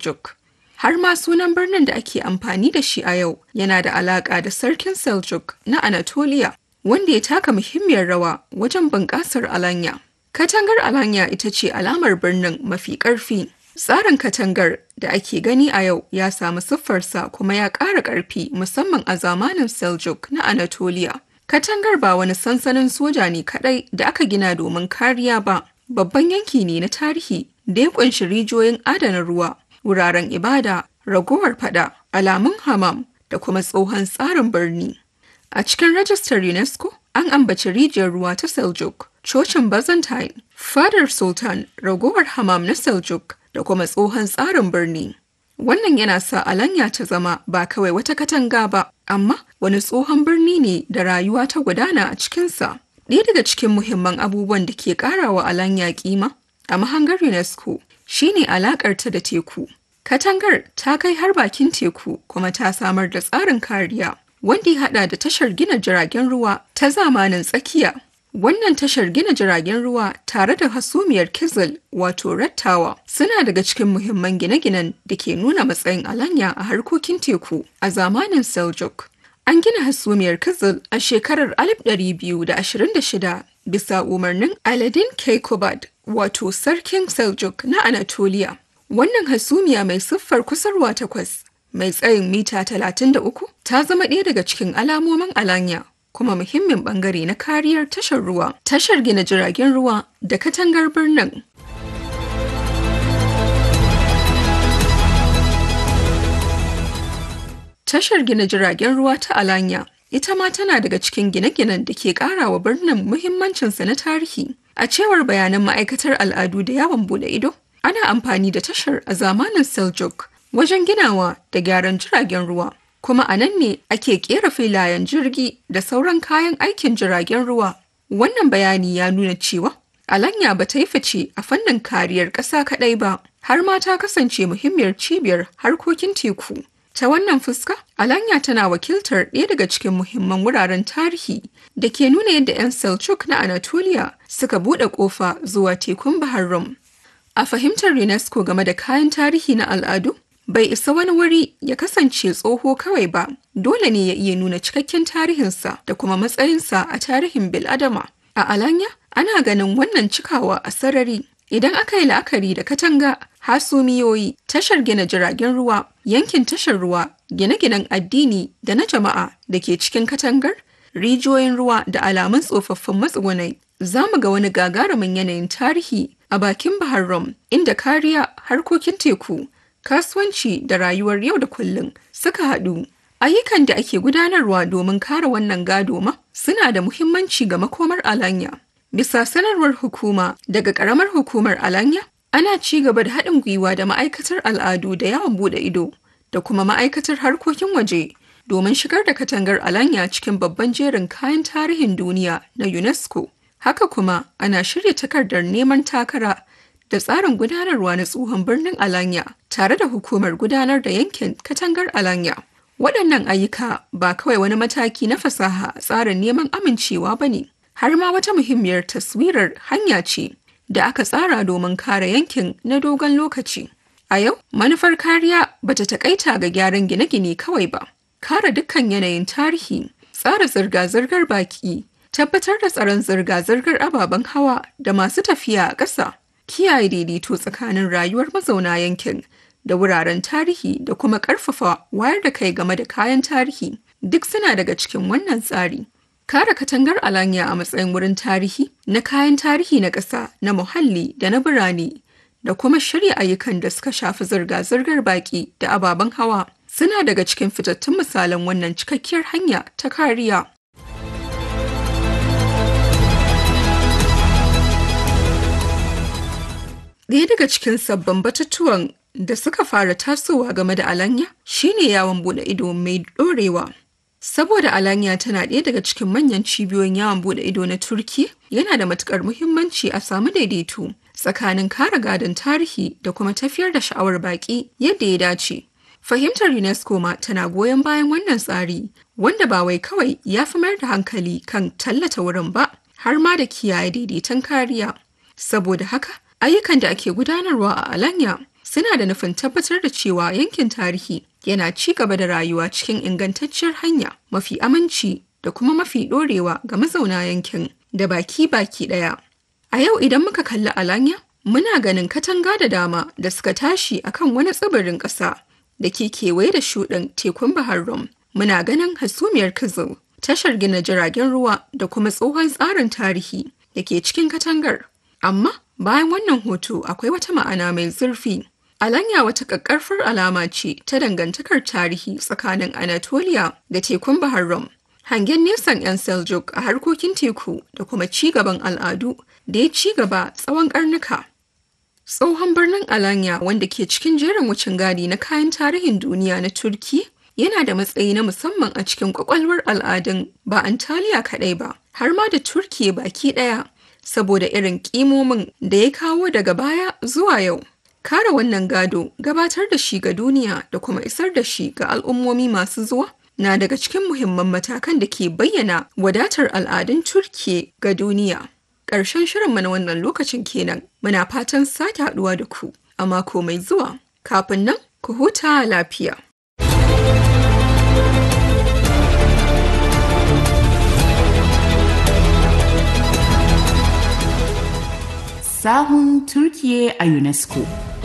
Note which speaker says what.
Speaker 1: Seljuk. Har ma sunan birnin da ake amfani da shi a yau yana da alaƙa da sarkin Seljuk na Anatolia, wanda ya taka muhimmiyar rawa wajen bunƙasar Alanya. Katangar Alanya ita ce alamar birnin mafi ƙarfi. Tsarin katangar da ake gani a yau ya samu siffarsa kuma ya ƙara ƙarfi musamman a zamanin Seljuk na Anatolia. Katangar ba wani sansanin soja ne kaɗai da aka gina domin kariya ba, babban yanki ne na tarihi da ya ƙunshi rijiyoyin adana ruwa, wuraren ibada, ragowar fada, alamun hamam da kuma tsohon tsarin birni. A cikin rajistar UNESCO, an ambaci rijiyar ruwa ta Seljuk, cocin Byzantine, fadar Sultan, ragowar hamam na Seljuk da kuma tsohon tsarin birni. Wannan yana sa Alanya ta zama ba kawai wata katanga ba, amma wani tsohon birni ne da rayuwa ta gudana a cikinsa. Ɗaya daga cikin muhimman abubuwan da ke ƙara wa Alanya kima a mahangar UNESCO shine alaƙarta da teku. Katangar ta kai har bakin teku kuma ta samar da tsarin kariya wanda ya haɗa da tashar gina jiragen ruwa ta zamanin tsakiya. Wannan tashar gina jiragen ruwa tare da hasumiyar Kizil wato Red Tower suna daga cikin muhimman gine-ginen da ke nuna matsayin Alanya a harkokin teku a zamanin Seljuk. An gina hasumiyar Kizil a shekarar 1226 bisa umarnin Aladin Keikubad wato Sarkin Seljuk na Anatolia. Wannan hasumiya mai siffar kusurwa takwas mai tsayin mita 33 ta zama ɗaya daga cikin alamomin Alanya kuma muhimmin bangare na kariyar tashar ruwa, tashar gina jiragen ruwa da katangar birnin. Tashar gina jiragen ruwa ta Alanya ita ma tana daga cikin gine-ginen da ke ƙara wa birnin muhimmancinsa na tarihi. A cewar bayanan ma'aikatar al'adu da yawon bude ido, ana amfani da tashar a zamanin Seljuk wajen ginawa da gyaran jiragen ruwa. kuma a nan ne ake kera filayen jirgi da sauran kayan aikin jiragen ruwa. Wannan bayani ya nuna cewa Alanya ba ta yi fice a fannin kariyar ƙasa kaɗai ba, har ma ta kasance muhimmiyar cibiyar harkokin teku. Ta wannan fuska, Alanya tana wakiltar ɗaya daga cikin muhimman wuraren tarihi da ke nuna yadda 'yan Seljuk na Anatolia suka buɗe ƙofa zuwa tekun Bahar Rum. A fahimtar UNESCO game da kayan tarihi na al'adu, bai isa wani wuri ya kasance tsoho kawai ba dole ne ya iya nuna cikakken tarihinsa da kuma matsayinsa a tarihin biladama a alanya ana ganin wannan cikawa a sarari idan aka yi la'akari da katanga hasumiyoyi tashar gina jiragen ruwa yankin tashar ruwa gine-ginen addini da na jama'a da ke cikin katangar rijiyoyin ruwa da alamun tsofaffin matsugunai za mu ga wani gagarumin yanayin tarihi a bakin bahar rom inda kariya harkokin teku kasuwanci da rayuwar yau da kullum suka haɗu. Ayyukan da ake gudanarwa domin kare wannan gado ma suna da muhimmanci ga makomar Alanya. Bisa sanarwar hukuma daga ƙaramar hukumar Alanya, ana ci gaba da haɗin gwiwa da ma'aikatar al'adu da yawon buɗe ido da kuma ma'aikatar harkokin waje domin shigar da katangar Alanya cikin babban jerin kayan tarihin duniya na UNESCO. Haka kuma ana shirya takardar neman takara da tsarin gudanarwa na tsohon birnin Alanya tare da hukumar gudanar da yankin katangar Alanya. Waɗannan ayyuka ba kawai wani mataki na fasaha a tsarin neman amincewa ba ne, har ma wata muhimmiyar taswirar hanya ce da aka tsara domin kare yankin na dogon lokaci. A yau, manufar kariya ba ta taƙaita ga gyaran gine-gine kawai ba, kare dukkan yanayin tarihi, tsara zirga-zirgar baki, tabbatar da tsaron zirga-zirgar ababen hawa da masu tafiya a ƙasa. kiyaye daidaito tsakanin rayuwar mazauna yankin da wuraren tarihi da kuma ƙarfafa wayar da kai game da kayan tarihi duk suna daga cikin wannan tsari. Kare katangar Alanya a matsayin wurin tarihi na kayan tarihi na ƙasa na muhalli da na birane da kuma shirya ayyukan da suka shafi zirga-zirgar baƙi da ababen hawa suna daga cikin fitattun misalan wannan cikakkiyar hanya ta kariya. Ɗaya daga cikin sabbin batutuwan da suka fara tasowa game da Alanya shine yawon bude ido mai ɗorewa. Saboda Alanya tana ɗaya daga cikin manyan cibiyoyin yawon bude ido na Turki, yana da matukar muhimmanci a samu daidaito tsakanin kare gadon tarihi da kuma tafiyar da sha'awar baƙi yadda ya dace. Fahimtar UNESCO ma tana goyon bayan wannan tsari, wanda ba wai kawai ya fi mayar da hankali kan tallata wurin ba, har ma da kiyaye daidaiton kariya. Saboda haka, ayyukan da ake gudanarwa a Alanya suna da nufin tabbatar da cewa yankin tarihi yana ci gaba da rayuwa cikin ingantacciyar hanya mafi aminci da kuma mafi ɗorewa ga mazauna yankin da baki baki ɗaya. A yau idan muka kalli Alanya, muna ganin katanga da dama da suka tashi akan wani tsibirin ƙasa da ke kewaye da shuɗin tekun Bahar Rum. Muna ganin hasumiyar Kizil, tashar gina jiragen ruwa da kuma tsohon tsarin tarihi da ke cikin katangar. Amma bayan wannan hoto akwai wata ma'ana mai zurfi. Alanya wata ƙaƙƙarfar alama ce ta dangantakar tarihi tsakanin Anatolia da tekun Bahar Rum. Hangen nesan 'yan Seljuk a harkokin teku da kuma ci gaban al'adu da ya ci gaba tsawon ƙarnuka. Tsohon birnin Alanya wanda ke cikin jerin wucin gadi na kayan tarihin duniya na Turki yana da matsayi na musamman a cikin kwakwalwar al'adun ba Antalya kaɗai ba, har ma da Turki baki ɗaya, saboda irin ƙimomin da ya kawo daga baya zuwa yau. Kare wannan gado, gabatar da shi ga duniya da kuma isar da shi ga al'ummomi masu zuwa na daga cikin muhimman matakan da ke bayyana wadatar al'adun Turki ga duniya. Ƙarshen shirinmu na wannan lokacin kenan, muna fatan sake haɗuwa da ku a mako mai zuwa. Kafin nan, ku huta lafiya.
Speaker 2: sahun Turkiye a UNESCO.